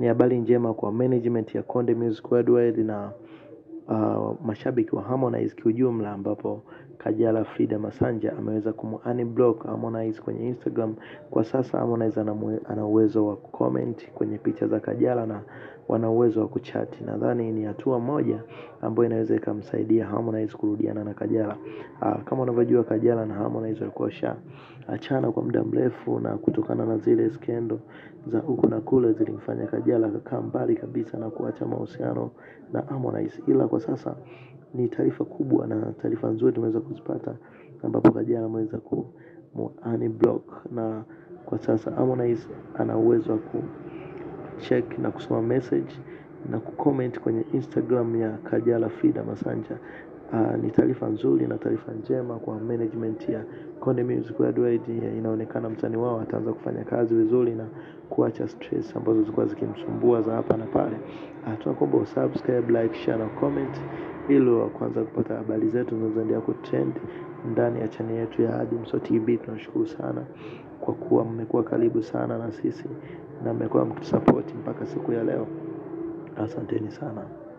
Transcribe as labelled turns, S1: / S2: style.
S1: ni habari njema kwa management ya Konde Music Worldwide na uh, mashabiki wa Harmonize kiujumla, ambapo Kajala Frida Masanja ameweza kumunblock Harmonize kwenye Instagram. Kwa sasa Harmonize ana uwezo wa kucomment kwenye picha za Kajala na wana uwezo wa kuchati. Nadhani ni hatua moja ambayo inaweza ikamsaidia Harmonize kurudiana na Kajala. Aa, kama unavyojua Kajala na Harmonize walikuwa washa achana kwa muda mrefu, na kutokana na zile skendo za huku na kule zilimfanya Kajala akakaa mbali kabisa na kuacha mahusiano na Harmonize, ila kwa sasa ni taarifa kubwa na taarifa nzuri tumeweza kuzipata, ambapo Kajala ameweza ku unblock na kwa sasa Harmonize ana uwezo wa kucheck na kusoma message na kucomment kwenye Instagram ya Kajala Frida Masanja. Uh, ni taarifa nzuri na taarifa njema kwa management ya Konde Music Worldwide. Inaonekana msanii wao ataanza kufanya kazi vizuri na kuacha stress ambazo zilikuwa zikimsumbua za hapa na pale. Uh, tunakuomba usubscribe, like, share na comment ili wa kwanza kupata habari zetu zinazoendelea kutrend ndani ya channel yetu ya Adimso TV. Tunashukuru sana kwa kuwa mmekuwa karibu sana na sisi na mmekuwa mkitusupport mpaka siku ya leo. Asanteni sana.